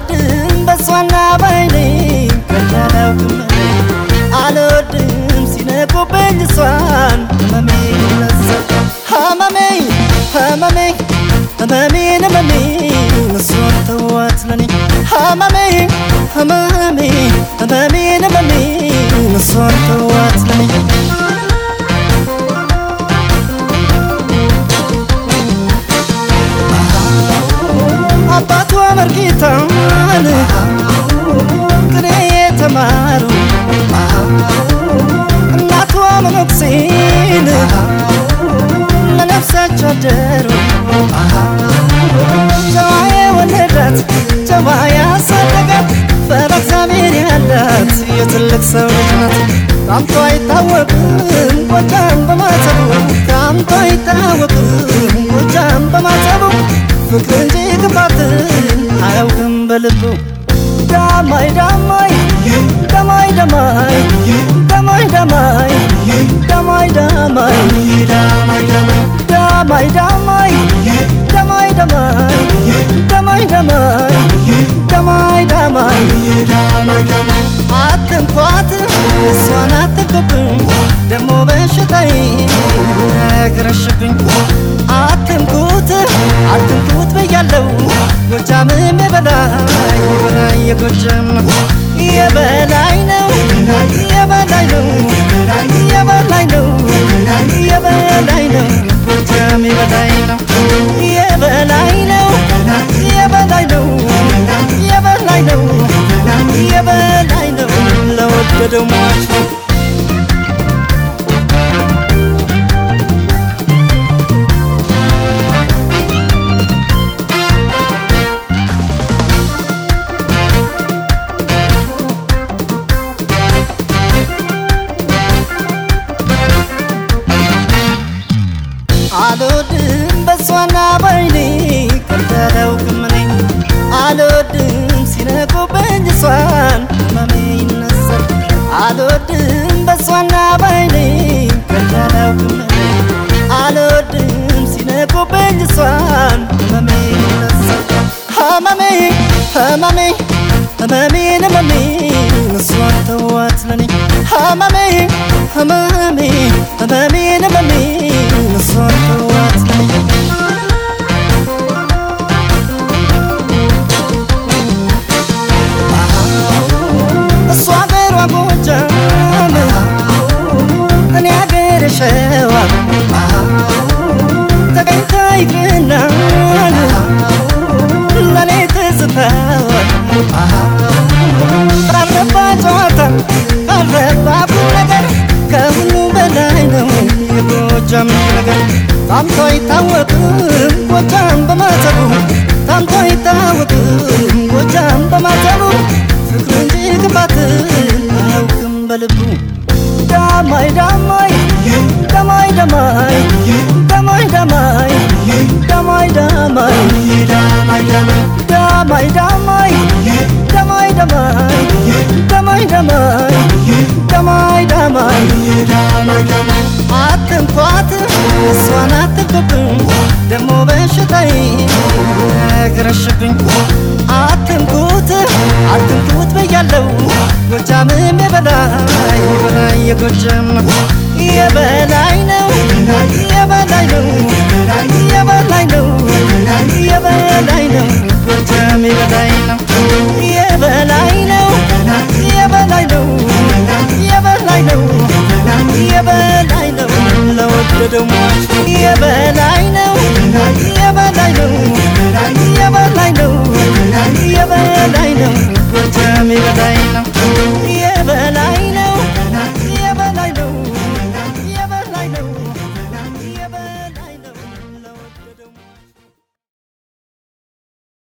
አልወድም በሷና ባይኔ ከዳላውቅም አልወድም ሲነቁብኝ እሷን ህመሜ ነሳ ህመሜ ህመሜ ህመሜን ህመሜ እሷን ተዋት ለኔ ህመሜ ህመሜ ህመሜን ህመሜ እሷን ተዋት ለኔ አባቷ መርጌታን ቅኔ የተማሩ እናቷ መነኩሴን ለነፍሳቸው አደሩ ጨዋ የወለዳት ጨዋ ያሳደጋት ፈረ እግዚአብሔር ያላት የትልቅ ሰው ልጅ ናት። ታምቶ አይታወቅም ጎጃም በማተቡ ታምቶ አይታወቅም ጎጃም በማተቡ ፍቅር እንጂ ክፋትን አያውቅም በልቡ ዳማይ ዳማይ ዳማይ ዳማይ ዳማይ ዳማይ ዳማይ ዳማይ ዳማይ ዳማይ ዳማይ ዳማይ ዳማይ ዳማይ ዳማይ አትንኳት እሷን አትንኩብኝ ደሞ በሽታዬ ያገረሽብኝ አትንኩት አትንኩት ብያለው ጎጃምም የበላይ የበላይ የጎጃም ነው የበላይ ነው የበላይ ነው የበላይ ነው የበላይ ነው ጎጃም የበላይ ነው የበላይ ነው የበላይ ነው የበላይ ነው የበላይ ነው ለወደደው ሟች ነው አልወድም በሷና ባይኔ ከዳላውቅም እኔ አልወድም ሲነቁብኝ እሷን ህመሜ ይነሳል አልወድም በሷና ባይኔ ከዳላውቅም እኔ አልወድም ሲነቁብኝ እሷን ህመሜ ይነሳል ህመሜ ህመሜ ህመሜን ህመሜ እሷን ተዋት ለኔ ህመሜ ህመሜ ህመሜን ህመሜ እሷን ተዋት ለኔ እሷ አገሯ ጎጃም እኔ አገሬ ሸዋ ተገኝታ ይቅናል ለኔ ትዝታዋ ቀረባ ጨዋታ ቀረባ ቁም ነገር ከሁሉ በላይ ነው የጎጃም ነገር ታምቶ አይታወቅም ጎጃም በማተቡ ታምቶ አይታወቅም ጎጃም በማተቡ ፍቅር እንጂ ክፋትን አያውቅም በልቡ ዳማይ ዳማይ ዳማይ ዳማይ ዳማይ ዳማይ ዳማይ ዳማይ ዳማይ ዳማይ ዳማይ ዳማይ ዳማይ ዳማይ ዳማይ ዳማይ አትንኳት እሷን አትንኩብኝ ደሞ በሽታዬ ያገረሽብኝ አትንኩት አትንኩት ብያለው ጎጃምም የበላይ የበላይ የጎጃም ነው የበላይ ነው የበላይ ነው የበላይ ነው የበላይ ነው ጎጃም የበላይ ነው